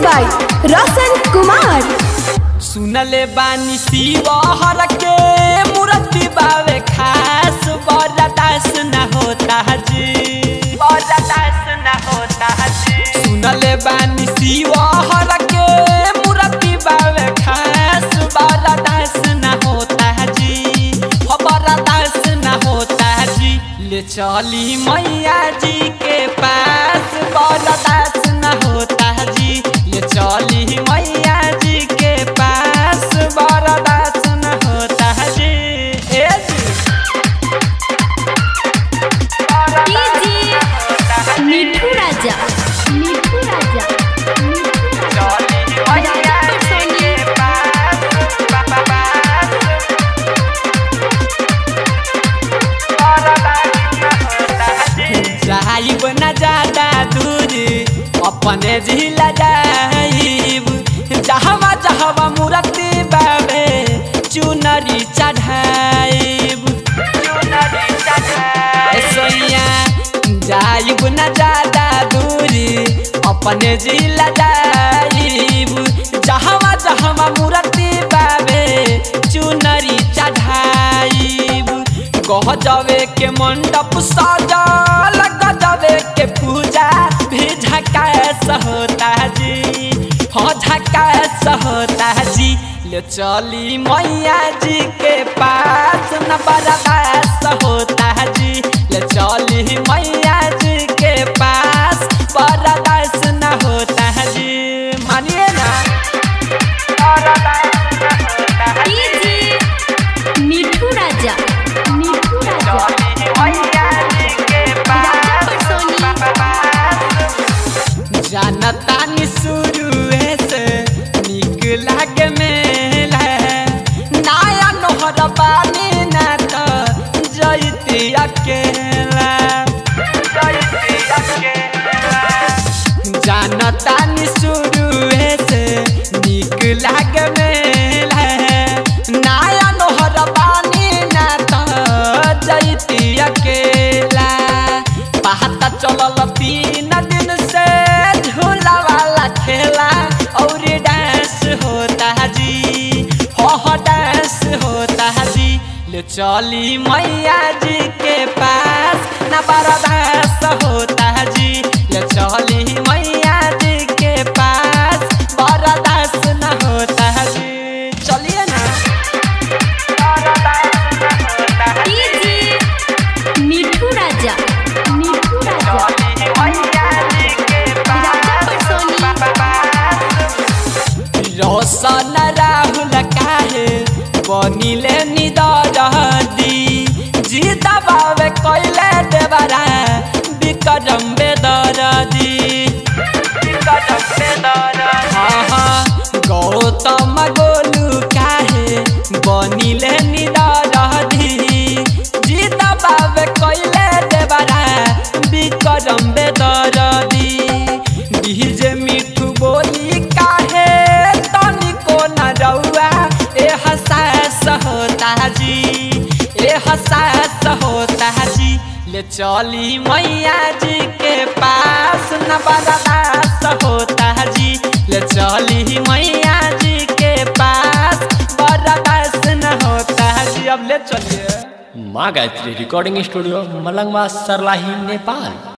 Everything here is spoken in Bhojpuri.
बाय रोशन कुमार सुनले बानी शिवहर के मूर्ति बावे खास बरदास न होता जी बरदास न होता जी सुनले बानी शिवहर के मूर्ति बावे खास बरदास न होता जी हो बरदास न होता जी ले चली मैया जी के पास बरदास न होता जी ले चली मैया जी के पास बरदास न होता जी ए जी मिठू राजा मिठू राजा चली मैया जी के पास पास जाइब न ज्यादा दूर अपने जिला जाइब जहवा जहवा मूर्ति बाबे चुनरी चढ़ाइब चुनरी चढ़ाइब सोइया जाइब न ज्यादा दूर अपने जिला जाइब जहवा जहवा मूर्ति बाबे चुनरी चढ़ाइब कह जावे के मंडप सजल गजबे के पूजा भी झकास होता जी हाँ झकास होता जी ले चली मैया जी के पास न बर्दाश्त होता जी ले चली मैया जी के पास बर्दाश्त न होता जी मानिए ना बर्दाश्त न होता है। मिठू राजा मिठू राजा जानता नि शुरुए से निक लागे मेला नया नोहर पानी ना तो जैती अकेला जैती अकेला जानता नि शुरुए से निक लागे मेला नया नोहर पानी ना तो जैती अकेला पहाता चलल तीन दिन से झूला वाला खेला और डांस होता जी हो हो डांस होता जी ले चली मैया जी के पास न बर्दाश्त होता जी ले चली मैया जी के पास बर्दाश्त न होता जी चलिए ना बर्दाश्त न होता है। मिठू राजा मिठू राजा रोशन राहुल काहे बनिले निदरदी जीता बाबे कैले देवरा विक्रम बेदरदी विक्रम बेदरदी हाँ हाँ गौतम गोलू काहे बनिले निदरदी जीता बाबे कैले देवरा विक्रम बेदरदी डीजे मिठू बोली काहे तनिको न रउआ ए हसास होता जी ए हसास होता जी ले चली मैया जी के पास न बर्दाश्त होता जी ले चली मैया जी के पास बर्दाश्त न होता जी अब ले चलिए माँ गायत्री रिकॉर्डिंग स्टूडियो मलंगवा सरलाही नेपाल